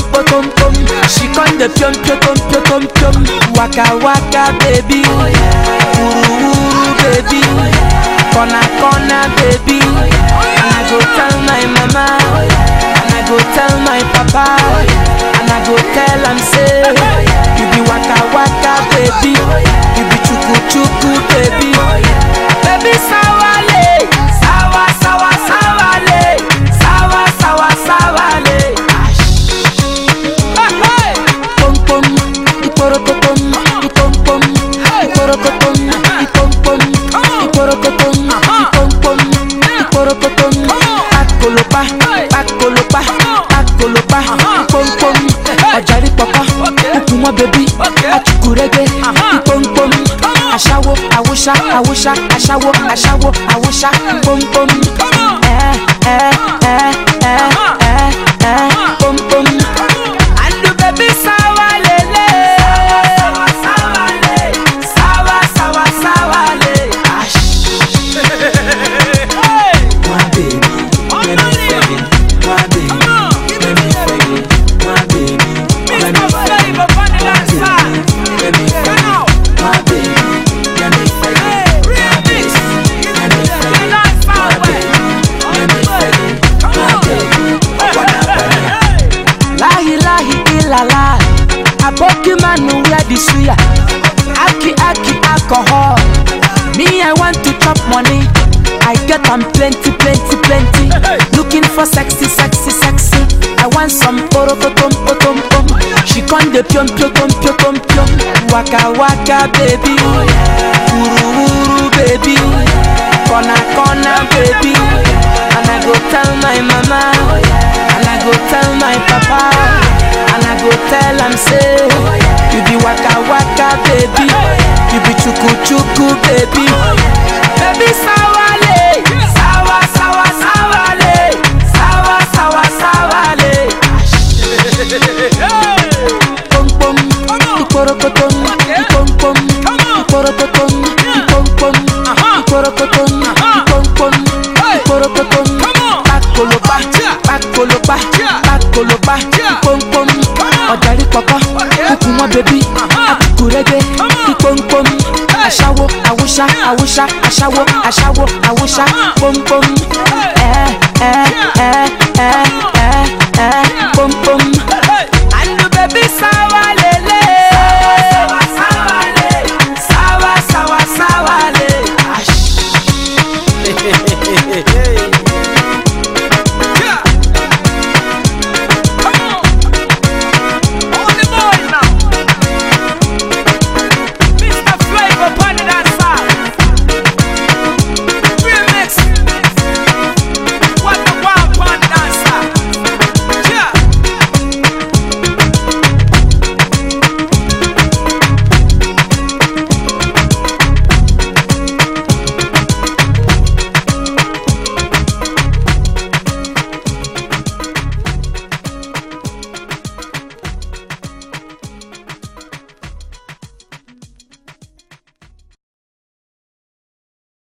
potom pom. She con the pium pium pium pium pium. Waka waka baby, uru uru baby, corner corner baby. And I go tell my mama, and I go tell my papa, and I go tell am say, you be waka waka baby, you be chuku chuku baby, baby sawale, sawa sawa sawale, sawa sawa sawale. Pom pom, iporokotom, ipom pom, iporokotom, ipom pom, iporokotom, ipom pom, iporokotom. Pakolopa, pakolopa, pakolopa, ipom pom. Ọ̀jàrí pọ̀pọ̀, kúkú mọ́ bèbí, achukurege, ipom pom. Aṣáwo, àwòṣá, àwòṣá, aṣáwo, aṣáwo, àwòṣá, pom pom. Ẹ ẹ ẹ ẹ ẹ ẹ pom pom. Andu baby sawa lele Sawa sawa le Sawa sawa sawa le My baby, let me fag it. My baby, let me fag it. My baby, let me fag it. Let me fag it. My baby, let me fag it. My baby, let me fag it. My baby, let me fag it. My baby, I wanna fag it. Lahi lahi ilala Aboki manu wear the suya Aki aki alcohol Me I want to chop money I get am plenty plenty plenty Looking for sexy sexy sexy I want some porokotom potom pom She con the pium pium pium pium pium Waka waka baby Uru uru baby Corner corner baby And I go tell my mama And I go tell my papa And I go tell am say You be waka waka baby You be chuku chuku baby Baby sawale Sawa sawa sawale Sawa sawa sawale Pom pom Iporokotom Ipom pom Iporokotom Ipom pom Iporokotom Ipom pom Iporokotom Pakolopa Pakolopa Pakolopa Ipom pom Ọ̀jàrí pọ̀pọ̀ Kúkú mọ́ bèbí Akukurege Ipom pom Aṣáwo Awúṣá Awúṣá Aṣáwo Aṣáwo Awúṣá Pom pom